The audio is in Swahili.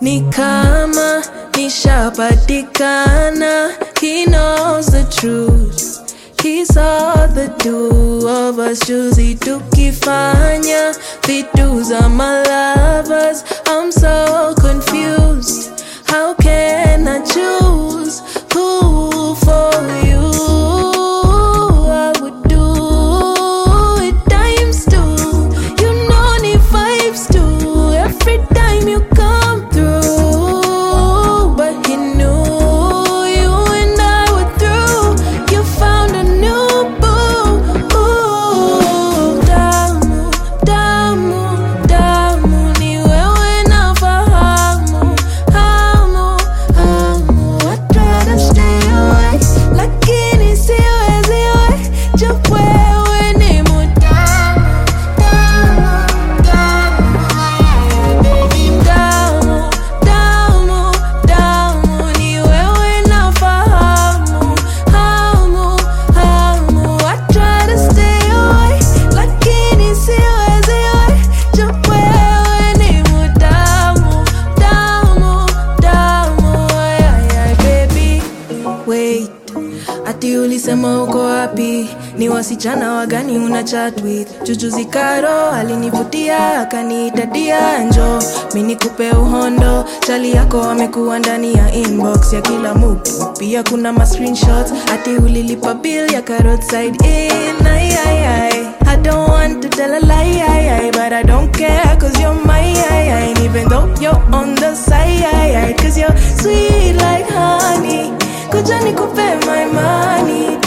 ni kama nishapatikana he knows the truth he saw the two of us juzi tukifanya vitu za my lovers i'm so confused how can i choose who for you i would do it times two you know ni vibes too every time you come through but he knew you and i were through you found a new boo Ooh, damu damu damu ni wewe nafahamu hamu hamu I try to stay away lakini siwezi we just wewe ni mutamu damu damu baby damu damu damu ni wewe nafahamu hamu hamu I try to stay away lakini siwezi we just wewe ni mutamu damu damu ay, ay, ay, baby wait ati ulisema uko wapi ni wasichana wagani una chat with jujuzi karo alinivutia akaniita dia njo mi nikupe uhondo chali yako amekuwa ndani ya inbox ya kila mtu pia kuna ma screenshots ati ulilipa bill ya karotside in ay, ay, ay. I don't want to tell a lie, ay, ay, but I don't care cause you're my ay, ay. And even though you're on the side, ay, ay, cause you're sweet like honey. Kuja nikupe my money